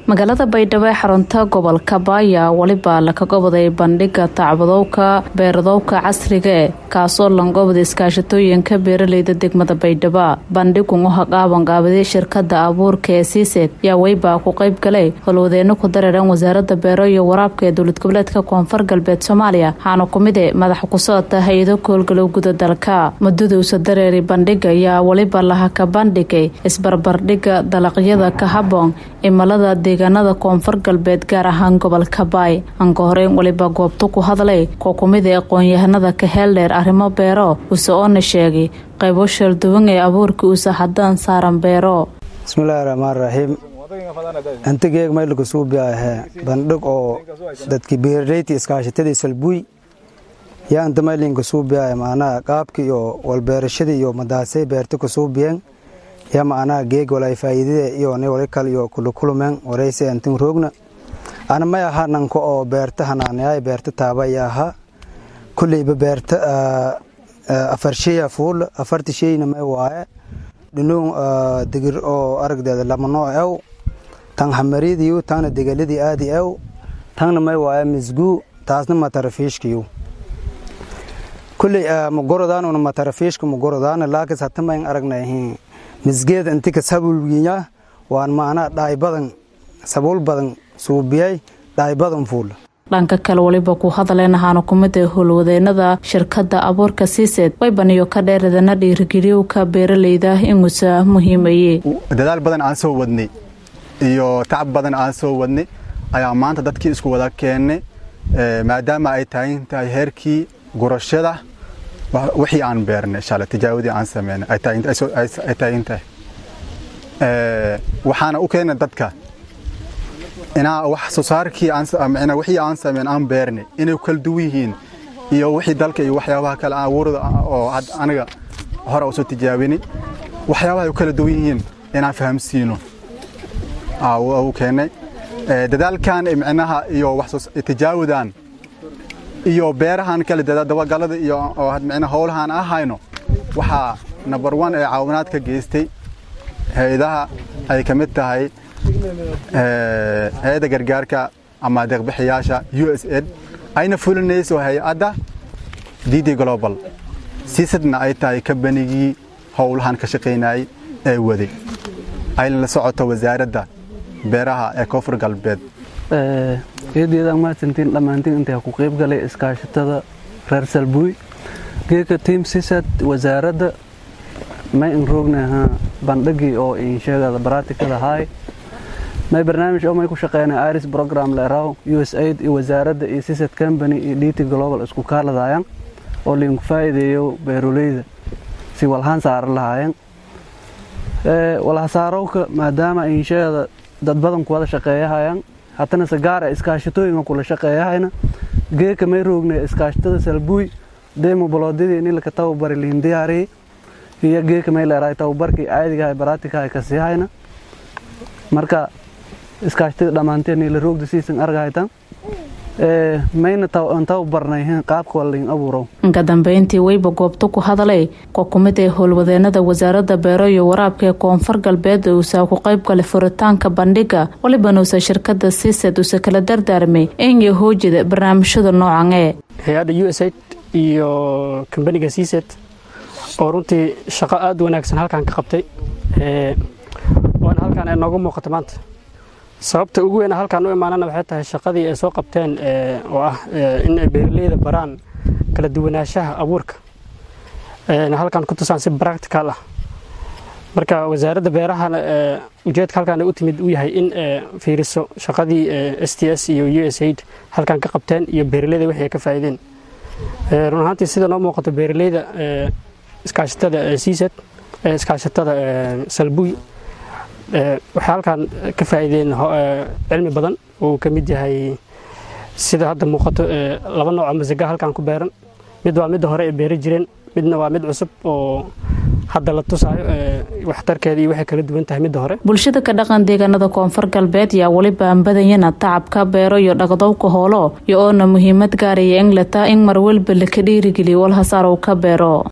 magaalada baydhabo ee xarunta gobolka baaya weliba laka goboday bandhiga tacbadowka beeradowka casriga e kaasoo langobada iskaashatooyinka beeraleyda degmada baydhabo bandhigun u haqaabanqaabaday shirkada abuurka ee siised yaa weybaa ku qayb galay howlwadeeno ku dareeran wasaarada beero iyo waraabka ee dowlad goboleedka koonfur galbeed soomaaliya waxaana kumid e madaxa ku socota hay-ado koolgalow guda dalka mudaduusa dareeri bandhiga ayaa weliba laha ka bandhigay isbarbardhiga dalaqyada ka haboon imilada deegaanada koonfur galbeed gaar ahaan gobolka baay anka horeyn weliba goobta ku hadlay koo kumid ee aqoon-yahanada ka heeldheer arrimo beero use oona sheegay qaybo shalduwan ee abuurka usa haddaan saaran beero bismillaahi raxmaan raxiim antigeeg maylka suubi ahee bandhig oo dadki beeraleyti iskaashatadii salbuuy yaa anta maylinka suubi ahe macnaha qaabki iyo walbeerashadii iyo madaasay beerta ka suubiyeen yaa macnaha geeg walay faa'iidada iyo ni wali kal iyo kulukulumeen warayse antin roogna ana may aha nanka oo beerta hanaanayaay beerta taabaya ahaa kulleyba beerta afar sheya fuul afarta sheyna may waaye dhinuun digir oo aragdeeda lama nooc ew tan hamariyadiyu tana degaladii aadi ew tanna may waaye misguu taasna matarafiishkiyu kulley magorodaanuna matarafiishka magorodaana laakis hatamayn aragnahin misgeeda intika sabulginya waan macnaa dhaay badan sabuul badan suubiyay dhaay badan fuul dhanka kale weliba ku hadleen ahaana kumid ee howlwadeenada shirkada abuurka siised waybaniyo ka dheeradana dhiirigeliywka beeraleyda inuusa muhiimaye dadaal badan aan soo wadnay iyo tacab badan aan soo wadnay ayaa maanta dadkii isku wada keennay maadaama ay taagan tahay heerkii gurashada wixii aan beernay insha Allah tijaawadii aan sameynay ay taagan tahay waxaana u keenay dadka inaa wax soo saarkii aan wixii aan sameyn aan beernay inay kala duwan yihiin iyo wixii dalka iyo waxyaabaha kale aan abuurada oo aniga hore usoo tijaabinay waxyaabaha ay kala duwan yihiin inaan fahamsiino u keenay dadaalkan micnaha iyo wax tijaawadan iyo beerahan kale dabagalada iyo micnaha howlahan ahayno waxaa number one ee caawinaad ka geystay hay-adaha ay ka mid tahay hay-adda gargaarka ama deeqbixiyaasha u s ed ayna fulinayso hay-adda d d global siisadna ay tahay kambanigii howlahan ka shaqaynayay ee waday ayna la socoto wasaaradda beeraha ee koonfur galbeed eedeedaan mahadsantiin dhammaantiin intaa ku qayb galay iskaashatada reer salbuuy geeka tiim sisad wasaaradda may in roognaha bandhigii oo in sheegada baraatikada haay may barnaamij oo may ku shaqeynay iris program leeraw u s aid iyo wasaaradda iyo sisad company iyo dt global isku kaaladayaan oo liinku faa'iideeyo beeroleyda si walhaan saaran lahaayeen walhasaarowka maadaama in sheegada dad badan ku wada shaqeeyahayaan haddana se gaar e iskaashatooyinka kula shaqeeyahayna geeka may roognay iskaashatada salbuuy deemo boloodidii nilaka tababari lihin diyaariyey iyo geeka may leerahay tababarkii caadigahay baraatikahay ka siihayna marka iskaashatada dhammaanteen nila roogda siisan argahaytan mayna tababarnay qaabka walain abuurow inka dambeyntii weyba goobta ku hadalay koo kumid ee howlwadeenada wasaaradda beero iyo waraabka ee koonfur galbeed uusa ku qayb galay furitaanka bandhiga walibanuusa shirkada siised uuse kala dardaarmay enya hoojida barnaamijyada noocan ee hay-adda u s aid iyo kambaniga siised oo runtii shaqo aada wanaagsan halkan ka qabtay waana halkaan ay nooga muuqata maanta sababta ugu weyn halkaan u imaanana waxay tahay shaqadii ay soo qabteen oo ah in ay beeraleyda baraan kala duwanaanshaha abuurka halkaan ku tusaan si practical ah marka wasaaradda beerahana ujeedka halkaan u timid uu yahay in fiiriso shaqadii s t s iyo u s aid halkaan ka qabteen iyo beeraleyda wixii ay ka faa'iideen run ahaantii sida noo muuqato beeraleyda iskaashatada siisad iskaashatada salbuy waxay halkaan ka faa'iideen cilmi badan uu ka mid yahay sida hadda muuqato laba nooc oo masaga halkaan ku beeran mid waa midda hore ay beeri jireen midna waa mid cusub oo hadda la tusaayo waxtarkeeda iyo waxay kala duwan tahay midda hore bulshada ka dhaqan deegaanada koonfur galbeed yaa weliba aanbadanyana tacabka beero iyo dhaqdowka hoolo iyo oona muhiimad gaaraya inglata in mar walba laka dhiirigeliyo walhasaar uu ka beero